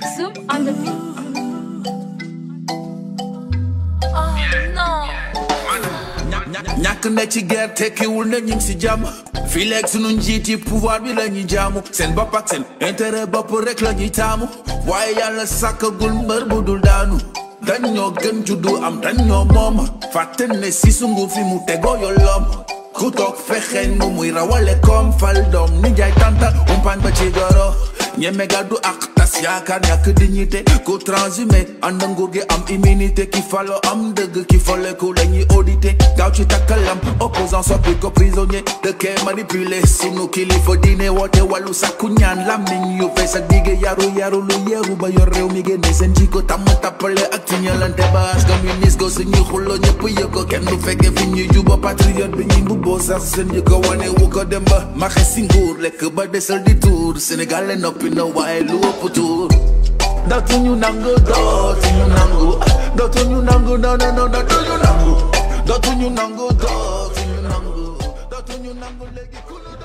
Zoom on the beat. Oh no. ñàkk na ci guerre tekkiwul na ñu ngi si jàmm fii léegi sunu njiit yi pouvoir bi la ñuy jaamu seen bopp ak seen intérêt bopp rek la ñuy taamu waaye yàlla sàkkagul mbër bu dul daanu dañ ñoo gën juddu am dañ ñoo moom fàtte ne si sungu fi mu tegoo yolloom ku toog fexeen nu muy rawale koom fal doom ni jaay tànta umpaañ ba ci goro ñeme gàddu ak tas yaakaar ñàkk dignité ku transhumé ànd nguur gi am immunité ki falo am dëgg ki foleku la ñuy audité gaaw ci takkalam opposant soppi ko prisonnier dëkkee manipulé sunu kilifa diine woote wàllu sakku ñaan làmmiñ yu fees ak digge yaru yaru lu yeeru ba yor réew mi génne seen jikko tàmm tappale ak ci ñalante ba communiste go suñuy xulloo ñëpp yëg ko kenn du fekke fi ñuy juba patriote bi ñuy mbubboo sax seen yi ko wane wu ko dem ba maxe si nguur lekk ba desal di tuur Sénégal le noppi na waaye lu ëpp tuur dootuñu nangu dootuñu nangu dootuñu nangu non non non dootuñu nangu dootuñu nangu dootuñu nangu dootuñu nangu léegi ku ñu